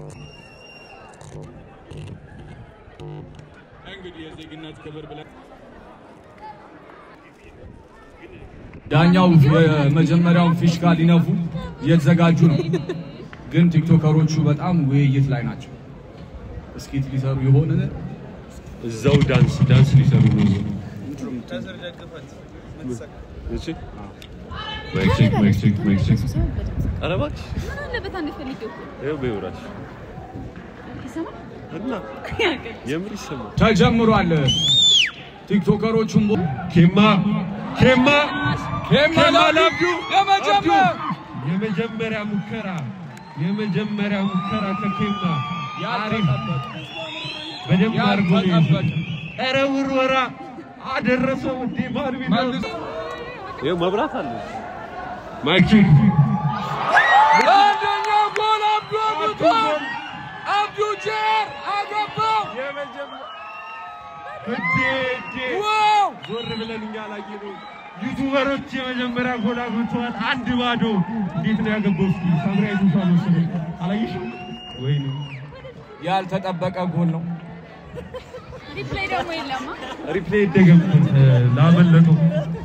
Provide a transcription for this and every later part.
እንግዲህ የዜግነት ክብር ብለን ዳኛው የመጀመሪያውን ፊሽካ ሊነፉ እየተዘጋጁ ነው። ግን ቲክቶከሮቹ በጣም ውይይት ላይ ናቸው። እስኪት ሊሰሩ ይሆንን? እዛው ዳንስ ዳንስ ሊሰሩ ነው። እሺ ማይክ ቼክ ማይክ ቼክ ማይክ ቼክ። ኧረ እባክሽ ምን አለበት አንዴ ፈልጌው እኮ ይኸው በይው እራስሽ ይሰማል። እና የምር ይሰማል። ተጀምሯል። ቲክቶከሮቹም ቦ- ኬማ ኬማ ኬማ ላብዱ የመጀመሪያ የመጀመሪያ ሙከራ የመጀመሪያ ሙከራ ከኬማ አሪፍ በደንብ አድርጎ ነው ያልተጠበቀ ኧረ ውርወራ አደረሰው እንዴ ማን ቢለው መልሶ ይኸው መብራት አለ ማይክ ቼክ አንደኛ ጎል አብዱ አግብቷል። አብዱ ጀር አገባው። እንዴ እንዴ ዋው ዞር ብለን እኛ አላየነውም። ዩቱበሮች የመጀመሪያ ጎል አግብተዋል። አንድ ባዶ። እንዴት ነው ያገባው? እስኪ ሳምራ ይቱሳ መሰለኝ አላየሽም? ወይኔ ያልተጠበቀ ጎል ነው። ሪፕሌይ ደግሞ የለማ ሪፕሌይ ይደገም ላመለጠው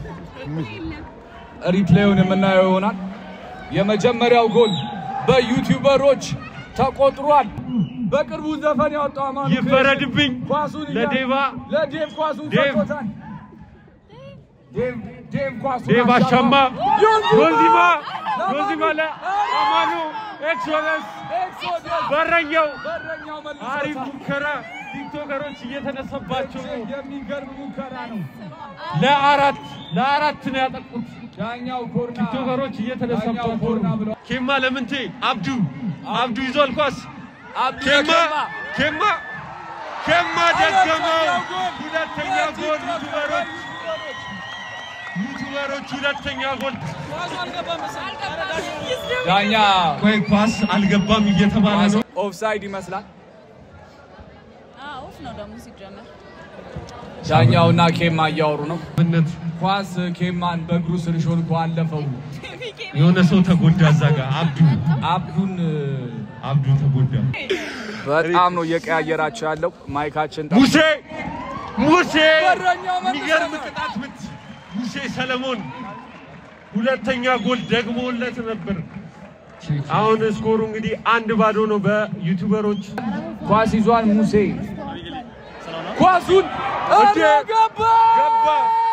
ሪፕሌዩን የምናየው ይሆናል። የመጀመሪያው ጎል በዩቲዩበሮች ተቆጥሯል። በቅርቡ ዘፈን ያወጣው አማኑ ይፈረድብኝ ኳሱን እያ- ለዴቫ ለዴቭ ኳሱን ዴቭ። ሰጥቶታል። ዴቭ ዴቭ ኳሱን ዴቭ አሻማ ዮንዚማ! ዮንዚማ ዮንዚማ ለአማኑ ኤክሶለንስ ኤክሶደስ በረኛው በረኛው አሪፍ መልሶታል። ሙከራ ቲክቶከሮች እየተነሰባቸው ነው። የሚገርም ሙከራ ነው። ለአራት ለአራት ነው ያጠቁት። ዳኛው ኮርና ቲክቶከሮች ዳኛው እየተነሳባቸው ኮርና ነው። ብለው ኬማ ለምንቴ አብዱ አብዱ ይዟል ኳስ አብዱ ኬማ ለኬማ ኬማ ኬማ ደገመው። ሁለተኛ ሁለተኛ ጎል ጎል የቲክቶክ ዩቱበሮች ዩቱበሮች ዩቱበሮች ሁለተኛ ጎል። ዳኛ ቆይ ኳስ አልገባም እየተባለ ነው። ኦፍሳይድ ይመስላል። ኦፍ ነው ደግሞ ሲጀመር ዳኛውና ኬማ እያወሩ ነው። ምነት ኳስ ኬማን በእግሩ ስር ሾልኮ አለፈው። የሆነ ሰው ተጎዳ እዛ ጋር አብዱ አብዱን አብዱ ተጎዳ። በጣም ነው እየቀያየራቸው ያለው። ማይካችን ጠ- ሙሴ ሙሴ በረኛው መልሶ የሚገርም ነው። ቅጣት ምት ሙሴ ሰለሞን ሁለተኛ ጎል ደግሞለት ነበር። አሁን ስኮሩ እንግዲህ አንድ ባዶ ነው በዩቱበሮች ኳስ ይዟል ሙሴ ኳሱን እንዴ! ኧረ ገባ ገባ።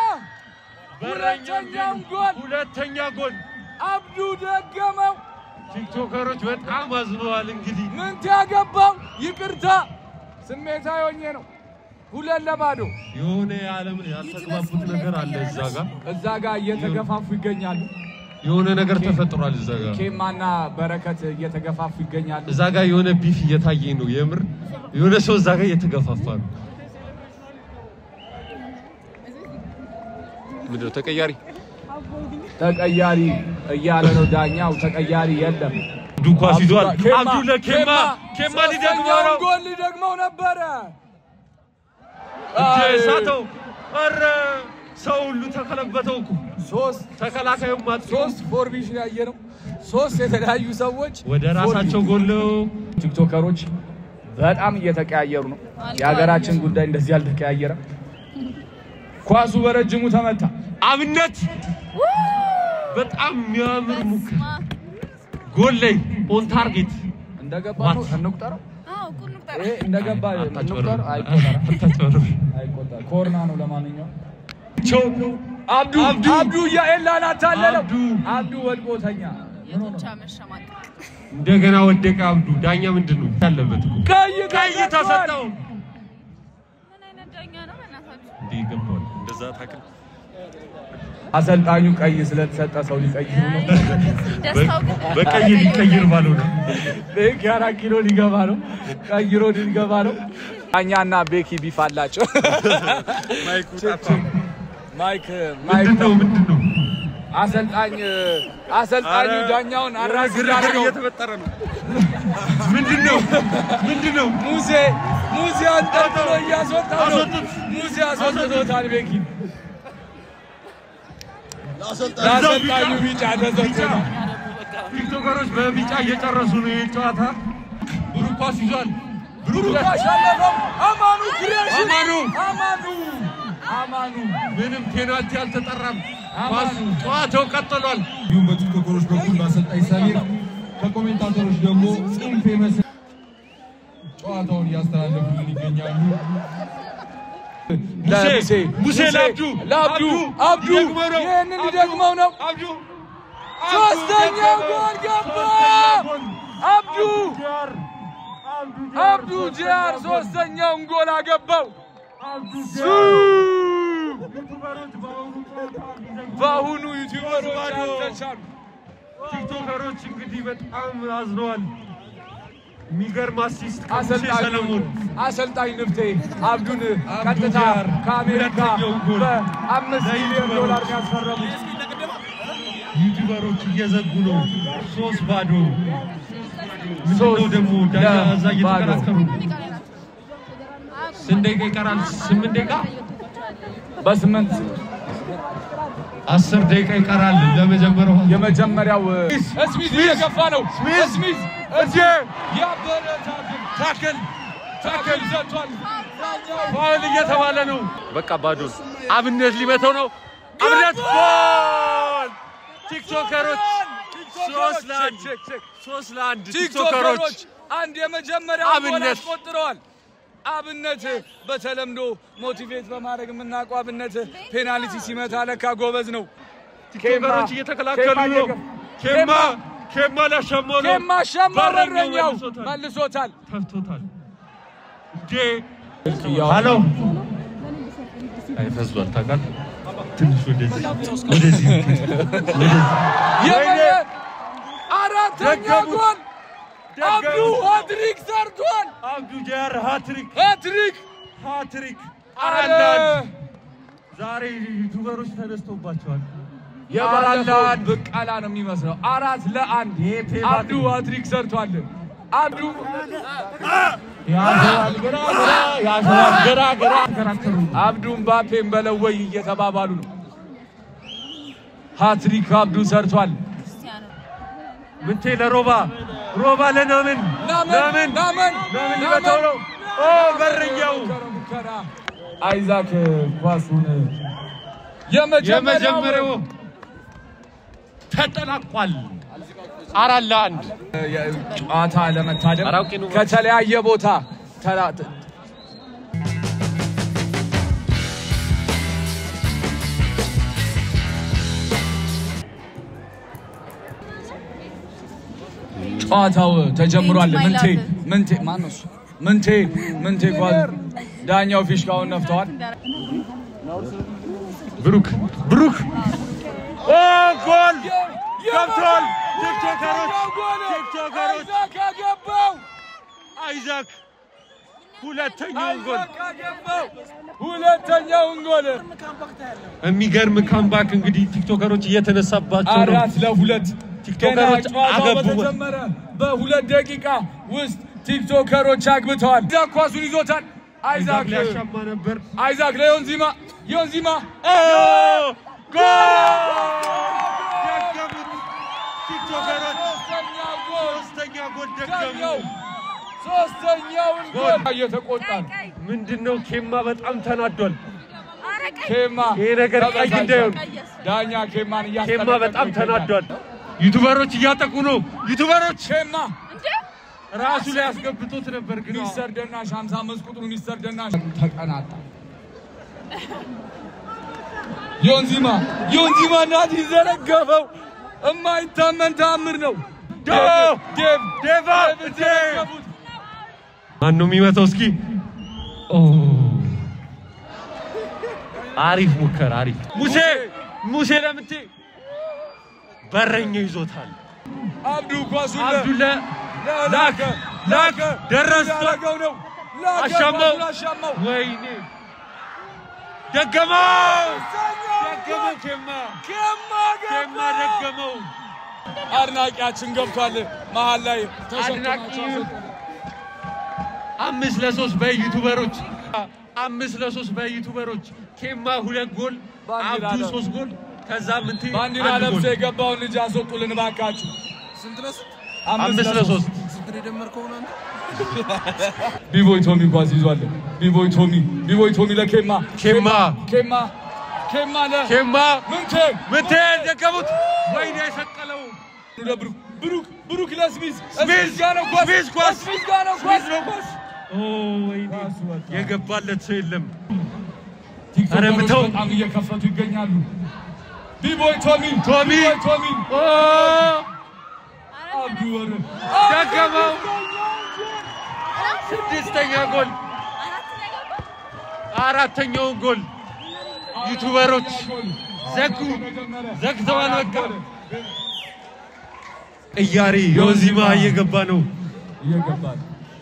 ሁለተኛውን ጎል ሁለተኛ ጎል አብዱ ደገመው። ቲክቶከሮች በጣም አዝነዋል። እንግዲህ ምንት ያገባው ይቅርታ ስሜታዊ ሆኜ ነው። ሁለት ለባዶ የሆነ የዓለም ያልተግባቡት ነገር አለ እዛ ጋር እዛ ጋር እየተገፋፉ ይገኛሉ። የሆነ ነገር ተፈጥሯል እዛ ጋር ኬማና በረከት እየተገፋፉ ይገኛሉ። እዛ ጋር የሆነ ቢፍ እየታየኝ ነው። የምር የሆነ ሰው እዛ ጋር እየተገፋፋ ነው። ምንድነው ተቀያሪ ተቀያሪ እያለ ነው ዳኛው። ተቀያሪ የለም። አብዱ ኳስ ይዟል። ኬማ፣ አብዱ ለኬማ ኬማ ሊደግመው ሶስተኛውን ነው። ጎል ሊደግመው ነበረ። እጄ አይ፣ ሳተው። ኧረ ሰው ሁሉ ተከለበተው እኮ ሶስት ተከላካዩም ማጥ ሶስት ፎርሜሽን ያየ ነው። ሶስት የተለያዩ ሰዎች ወደ ራሳቸው ጎለው ቲክቶከሮች በጣም እየተቀያየሩ ነው። የሀገራችን ጉዳይ እንደዚህ አልተቀያየረም። ኳሱ በረጅሙ ተመታ። አብነት በጣም የሚያምር ሙከራ ጎል ላይ ኦን ታርጌት እንደገባ ነው ዋት? እንቁጠረው። አዎ ቁን ቁጠር ይሄ እንደገባ እንቁጠር። አይቆጠርም፣ አታጭበርብር። አይቆጠርም። ኮርና ነው ለማንኛውም ቸው አብዱ አብዱ አብዱ እያኤላን አታለለው። አብዱ አብዱ ወድቆተኛ የጡንቻ መሸማቀቅ እንደገና ወደቀ አብዱ። ዳኛ ምንድን ነው ያለበት እኮ ቀይ ቀይ ተሰጠው። ምን አይነት ዳኛ ነው በእናታችሁ? እንዴ ይገባዋል። እንደዛ ታክል አሰልጣኙ ቀይ ስለተሰጠ ሰው ሊቀይሩ ነው። ደስታው ግን በቀይ ሊቀይር ባለው ነው። ቤኪ አራት ኪሎ ሊገባ ነው። ቀይሮ ሊገባ ነው። ዳኛና ቤኪ ቢፍ አላቸው። ማይክ ማይክ ምንድን ነው ምንድን ነው? አሰልጣኝ አሰልጣኙ ዳኛውን አራስ ግርግር እየተፈጠረ ነው። ምንድን ነው ምንድን ነው? ሙሴ ሙሴ አንጠልጥሎ እያስወጣው ነው። አስወጡት። ሙሴ አስወጥቶታል ቤኪ ለአሰልጣኙ ቢጫ ተሰጥቶታል። ቲክቶከሮች በቢጫ እየጨረሱ ነው ይህን ጨዋታ። ብሩክ ኳስ ይዟል። ብሩክ ብሩክ አሸነፈው። አማኑ ክሬሽን አማኑ አማኑ አማኑ ምንም ፔናልቲ አልተጠራም። አማኑ። ኳስ ጨዋታው ቀጥሏል። እንዲሁም በቲክቶከሮች በኩል በአሰልጣኝ ሰሚር ከኮሜንታተሮች ደግሞ ጽንፍ የመስል ጨዋታውን እያስተላለፉልን ይገኛሉ። ሙሴ ሙሴ ለአብዱ ለአብዱ አብዱ ሊደግመው ነው። ይህንን ሊደግመው ነው። አብዱ ሶስተኛው ጎል ገባ። አብዱ አብዱ ጂያር ሶስተኛውን ጎል አገባው። ሱ በአሁኑ ዩቲዩበሮች አልተቻሉ። ቲክቶከሮች እንግዲህ በጣም አዝነዋል። የሚገርም አሲስት ከሙሴ አሰልጣኝ ሰለሞን አሰልጣኝ ንፍቴ አብዱን አብዱ ቀጥታ ጂያር ከአሜሪካ ሁለተኛው ጎል በአምስት ሚሊዮን ዶላር ያስፈረሙት ዩቲዩበሮች እየዘጉ ነው። ሶስት ባዶ ምንድነው ሶስት ደግሞ ዳኛ እዛ ለባዶ። እየተከራከሩ ነው። ስንት ደቂቃ ይቀራል? ስምንት ደቂቃ በስምንት አስር ደቂቃ ይቀራል ለመጀመሪያው የመጀመሪያው ስሚዝ እየገፋ ነው። ስሚዝ እጄ ያበረ ታክል ታክል ታክል ሰጥቷል። ፋውል እየተባለ ነው። በቃ ባዶ አብነት ሊመተው ነው። አብነት ጎል! ቲክቶከሮች ሶስት ለአንድ ሶስት ለአንድ ቲክቶከሮች ቲክቶከሮች አንድ የመጀመሪያው ጎል አብነት አስቆጥረዋል። አብነት በተለምዶ ሞቲቬት በማድረግ የምናውቀው አብነት ፔናልቲ ሲመታ ለካ ጎበዝ ነው። ቲክቶከሮች እየተከላከሉ ኬማ ነው። እየገ- ኬማ ኬማ ላሻማው ነው። ኬማ ሻማ በረኛው በረኛው መልሶታል። መልሶታል። ተፍቶታል። እንዴ ሀሎ አይ ፈዟል። ታውቃለህ ትንሽ ወደዚህ ወደዚህ የመ አራተኛ ደገሙት። ጎል አብዱ ደገሙት። ሃትሪክ ሰርቷል። አብዱ ጃር ሃትሪክ ሃትሪክ ሃትሪክ አረ አራት ለአንድ ዛሬ ዩቱበሮች ተነስቶባቸዋል። የባለፈው ብቃላ ነው የሚመስለው። አራት ለአንድ ይሄ ፔባክ አብዱ ሃትሪክ ሰርቷል። አብዱ ያሸዋል ግራ ግራ ያሸዋል ግራ ግራ ተከራከሩ። አብዱ ምባፔን በለወይ እየተባባሉ ነው። ሃትሪክ አብዱ ሰርቷል። ምንቴ ለሮባ ሮባ ለናምን ናምን ናምን ናምን ሊመታው ነው። ኦ በረኛው ሙከራ አይዛክ ኳሱን የመጀመሪያው የመጀመሪያው ተጠናቋል። አራት ለአንድ ጨዋታ ለመታደም አራውቂ ነው። ከተለያየ ቦታ ተራ- ጨዋታው ተጀምሯል። Thank you, my ምንቴ love. ምንቴ ማነው እሱ? ምንቴ ምንቴ ኳስ ዳኛው ፊሽካውን ነፍተዋል። ብሩክ ብሩክ ኦ ጎል ገብቷል። ቲክቶከሮች ቲክቶከሮች አይዛክ አገባው። አይዛክ ሁለተኛውን ጎል አይዛክ አገባው። ሁለተኛውን ጎል የሚገርም ካምባክ እንግዲህ ቲክቶከሮች እየተነሳባቸው ነው። አራት ለሁለት ቲክቶከሮች ገና ጨዋታው አገቡ። በተጀመረ በሁለት ደቂቃ ውስጥ ቲክቶከሮች አግብተዋል። አይዛክ ኳሱን ይዞታል። አይዛክ አይዛክ ሊያሻማ ነበር። አይዛክ ለዮንዚማ ዮንዚማ ኦ ጎል ደገሙት። ቲክቶከሮች ሶስተኛው ጎል ሶስተኛ ጎል ዳኛው ደገሙ። ሶስተኛውን ጎል እየተቆጣ ነው። ምንድን ነው ኬማ በጣም ተናዷል። ኬማ ይሄ ነገር ቀይ ተበሳጭቷል። እንዳይሆን ዳኛ ኬማን ኬማ እያስጠነቀቀው በጣም ይገኛል። ተናዷል። ዩቱበሮች እያጠቁ ነው። ዩቱበሮች ኬማ ራሱ ላይ አስገብቶት ነበር ግን ሚስተር ደናሽ 55 ቁጥሩ ሚስተር ደናሽ ተቀናጣ። ዮንዚማ ዮንዚማ ናት ይዘረገፈው እማይታመን ተአምር ነው። ዶ ዴቭ ዴቫ ዴቭ ዘረገፉት። ማን ነው የሚመታው? እስኪ ኦ አሪፍ ሙከራ አሪፍ ሙሴ ሙሴ ለምቴ በረኛው ይዞታል። አብዱ ኳሱን አብዱለ ላክ ላክ ደረሰ ያደረገው ነው። ላከ፣ አሻማው ኳሱን አሻማው። ወይኔ ደገመው ደገመው ኬማ ኬማ ኬማ ገባ። ደገመው አድናቂያችን ገብቷል መሀል ላይ ተሸክሟቸው አድናቂ አምስት ለሶስት በዩቱበሮች አምስት ለሶስት በዩቱበሮች ኬማ ሁለት ጎል ባንዲራ አብዱ ነው። ሶስት ጎል ከዛ ምንቴ ባንዲራ አንድ ለብሶ ጎል የገባውን ልጅ አስወጡልን እባካችሁ። ስንት ለስንት አምስት ለሶስት ስንት ነው የደመርከው ነው አንተ? ቢቦይ ቶሚ ኳስ ይዟል። ቢቦይ ቶሚ ቢቦይ ቶሚ ለኬማ ኬማ ኬማ ኬማ ለ ኬማ ምንቴ ምንቴ ደገሙት። ወይኔ የሰቀለው ለብሩክ ብሩክ ብሩክ ለስሚዝ ስሚዝ ጋር ነው ኳስ ስሚዝ ኳስ ስሚዝ ጋር ነው ኳስ ስሚዝ ነው ኳስ። ኦ ወይኔ የገባለት ሰው የለም። ቲክቶከሮች ኧረ ምተው። በጣም እየከፈቱ ይገኛሉ። ቢቦይ ቶሚ ቶሚ ቢቦይ ቶሚ ኦ አብዱ ወረ ደገመው። ስድስተኛ ጎል አራተኛውን ጎል ዩቱበሮች ዘጉ ዘግተዋል። በቃ ቅያሬ ዮዚማ እየገባ ነው። እየገባል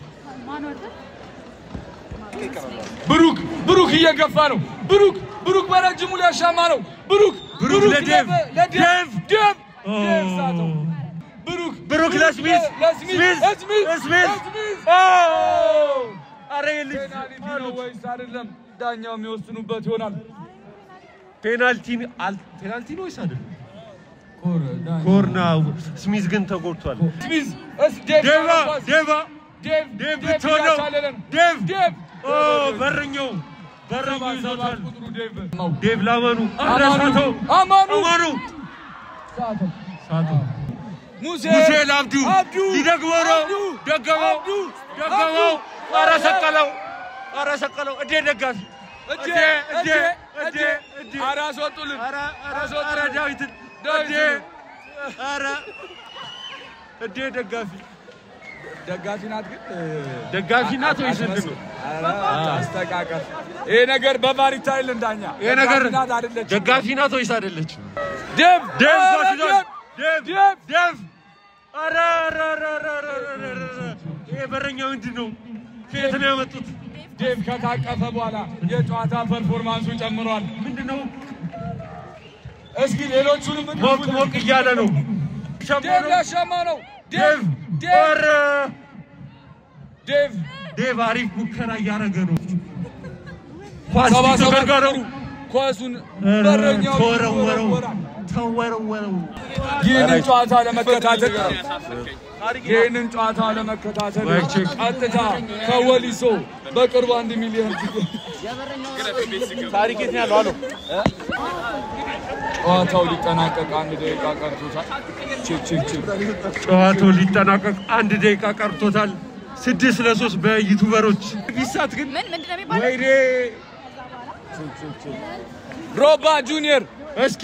ብሩክ ብሩክ እየገፋ ነው። ብሩክ ብሩክ በረጅሙ ሊያሻማ ነው። ብሩክ ብሩክ ለዴቭ ለዴቭ ዴቭ ዴቭ ኦ። ዴቭ ሳተው። ብሩክ ብሩክ ለስሚዝ ለስሚዝ ስሚዝ ለስሚዝ ስሚዝ ለስሚዝ ኦ አረ ይህ ልጅ ፔናልቲ ነው ወይስ አይደለም? ዳኛው የሚወስኑበት ይሆናል። ፔናልቲ አል- ፔናልቲ ነው ወይስ አይደለም? ኮርና ስሚዝ ግን ተጎድቷል። ስሚዝ እስ ዴቭ ዴቫ ኳስ። ዴቫ ዴቭ ዴቭ ዴቭ ብትሆን ነው እያታለለን። ዴቭ ዴቭ ኦ በረኛው በረኛው ይዞታል። ቁጥሩ ዴቭ ዴቭ ላመኑ አረ አማኑ ሳተው አማኑ አማኑ ሳተው ሳተው ሙሴ ሙሴ ለአብዱ አብዱ ሊደግመው ነው አብዱ ደገመው አብዱ ደገመው አረ ሰቀለው አረ ሰቀለው እዴ ደጋፊ እጄ እዴ እጄ እዴ እጄ እዴ ኧረ አስወጡልን አረ አረ አስወጡልን። አረ ዳዊትን እዴ አረ እዴ ደጋፊ ደጋፊ ናት ግን ደጋፊ ናት ወይስ ምንድን ነው? አስተቃቀፍ ይሄ ነገር በቫር ይታይልን ዳኛ ይሄ ነገር ደጋፊ ናት አይደለችም ደጋፊ ናት ወይስ አይደለችም? ዴቭ ዴቭ ኧረ ኳስ ይዟል። ዴቭ ዴቭ ዴቭ አረ አረ አረ አረ አረ አረ አረ አረ ይሄ በረኛ ምንድን ነው? ከየት ነው ያመጡት? ዴቭ ከታቀፈ በኋላ የጨዋታ ፐርፎርማንሱ ጨምሯል ምንድን ነው? እስኪ ሌሎቹንም ሞቅ ሞቅ እያለ ነው። ዴቭ ሊያሻማ ነው ዴቭ ዴቭ ዴቭ ኧረ ዴቭ ዴቭ አሪፍ ሙከራ እያደረገ ነው። ኳስ ሰባ ቲክቶከር ሰባት ጋር ነው። ኳሱን ኧረ በረኛው ተወረወረው ይወረወራል። ተወረወረው። ይህንን ጨዋታ ለመከታተል ይህንን ጨዋታ ለመከታተል ወይ ቼክ። ቀጥታ ከወሊሶ በቅርቡ አንድ ሚሊዮን ጨዋታው ሊጠናቀቅ አንድ ደቂቃ ቀርቶታል። ቼክ ቼክ ቼክ ጨዋታው ሊጠናቀቅ አንድ ደቂቃ ቀርቶታል። ስድስት ለሶስት በዩቱበሮች ቢሳት ግን ምን ምንድን ነው የሚባለው? ወይኔ ሮባ ጁኒየር እስኪ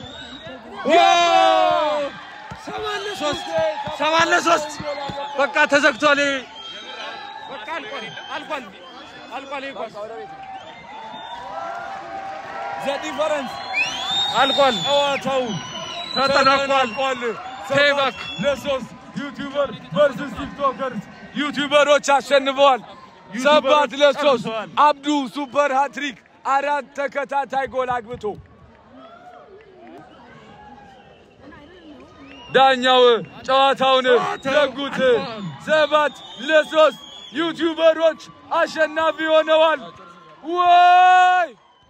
ዋው! ሰባት ለሶስት ሰባት ለሶስት በቃ ተዘግቷል። ይሄ በቃ አልቋል አልቋል አልቋል። ይሄ ኳስ ዘ ዲፈረንስ አልቋል። ጨዋታው ተጠናቋል። ፔይባክ ለሶስት ዩቲዩበር ቨርሰስ ቲክቶከርስ ዩቲዩበሮች አሸንፈዋል። ሰባት ለሶስት ጨርሰዋል። አብዱ ሱፐር ሃትሪክ አራት ተከታታይ ጎል አግብቶ ዳኛው ጨዋታውን ዘጉት። ሰባት ለሶስት ዩቲዩበሮች አሸናፊ ሆነዋል። ወይ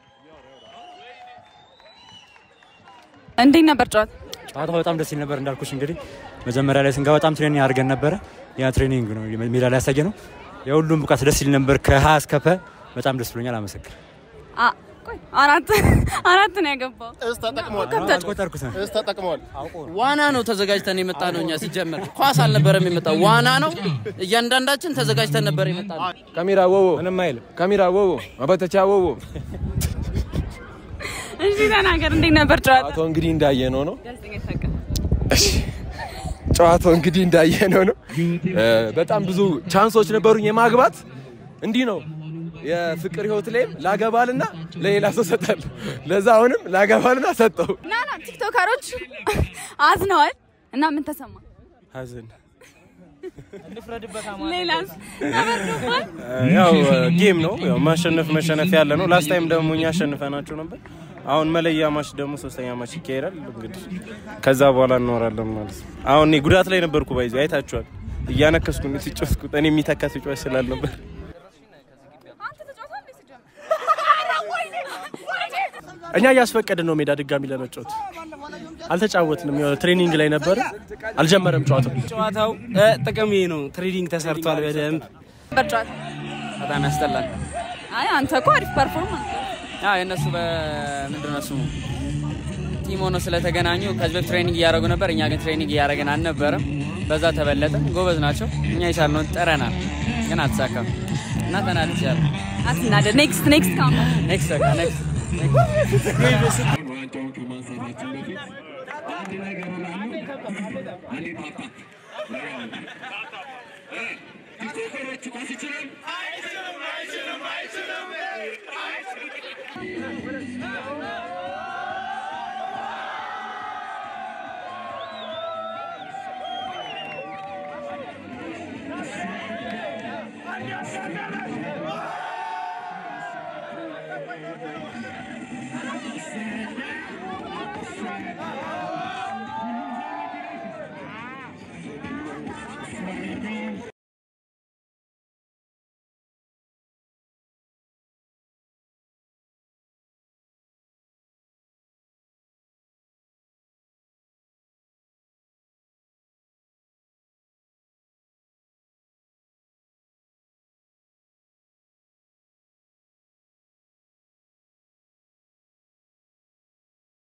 እንዴት ነበር ጨዋታ? ጨዋታው በጣም ደስ ይል ነበር። እንዳልኩሽ እንግዲህ መጀመሪያ ላይ ስንገባ በጣም ትሬኒንግ አድርገን ነበረ። ያ ትሬኒንግ ነው ሜዳ ላይ ያሳየ ነው። የሁሉም ብቃት ደስ ይል ነበር ከሀ እስከ ፐ በጣም ደስ ብሎኛል። አመሰግን አ- ቆይ አራት አራት ነው ያገባው። እስ ተጠቅመዋል። ከብተህ አልቆጠርኩት ነው። እስ ተጠቅመዋል። ዋና ነው ተዘጋጅተን የመጣ ነው። እኛ ሲጀመር ኳስ አልነበረም የመጣው ዋና ነው። እያንዳንዳችን ተዘጋጅተን ነበር የመጣ ነው። ካሜራ ወዎ ምንም አይልም። ካሜራ ወዎ መበተቻ ወዎ እሺ ተናገር፣ እንዴት ነበር ጨዋታ? ጨዋታው እንግዲህ እንዳየነው ነው። ጋዜጠኛ ታውቃ እሺ ጨዋታው እንግዲህ እንዳየነው ነው። እ፣ በጣም ብዙ ቻንሶች ነበሩኝ የማግባት እንዲህ ነው የፍቅር ህይወት ላይም ላገባልና ለሌላ ሰው ሰጣለሁ። ለዛ አሁንም ላገባልና ሰጠው። ና ና ቲክቶከሮች አዝነዋል እና ምን ተሰማ? ሀዘን ሌላስ ተመርዶባል? ያው ጌም ነው። ያው ማሸነፍ መሸነፍ ያለ ነው። ላስት ታይም ደግሞ እኛ አሸንፈናቸው ነበር። አሁን መለያ ማች ደግሞ ሶስተኛ ማች ይካሄዳል። እንግዲህ ከዛ በኋላ እንኖራለን ማለት ነው። አሁን እኔ ጉዳት ላይ ነበርኩ። ባይዚ አይታችኋል። እያነከስኩ ነው የተጫወትኩት። እኔ የሚተካ ተጫዋች ስላልነበር አንተ ተጫውተሃል እንዴ ሲጀምር? እኛ እያስፈቀድን ነው ሜዳ ድጋሚ ለመጫወት አልተጫወትንም። የሆነ ትሬኒንግ ላይ ነበር፣ አልጀመረም ጨዋታው። ጨዋታው እ፣ ጥቅም ይሄ ነው። ትሬዲንግ ተሰርቷል በደንብ በጨዋታ በጣም ያስጠላል። አይ አንተ እኮ አሪፍ ፐርፎርማንስ አዎ የእነሱ በምንድን ነው ስሙ ቲም ሆኖ ስለተገናኙ ከዚህ በፊት ትሬኒንግ እያደረጉ ነበር። እኛ ግን ትሬኒንግ እያደረግን አልነበረም። በዛ ተበለጠን። ጎበዝ ናቸው። እኛ የቻልነውን ጥረናል፣ ግን አልተሳካም እና ተናድጃለሁ። አትናደድ። ኔክስት ኔክስት ካም ኔክስት በቃ ኔክስት ዋንጫውን ከማንሳታችን በፊት አንድ ነገር እላለሁ። አንዴ ፓፓ ቲክቶከሮቹ ኳስ ይችላል Thank you.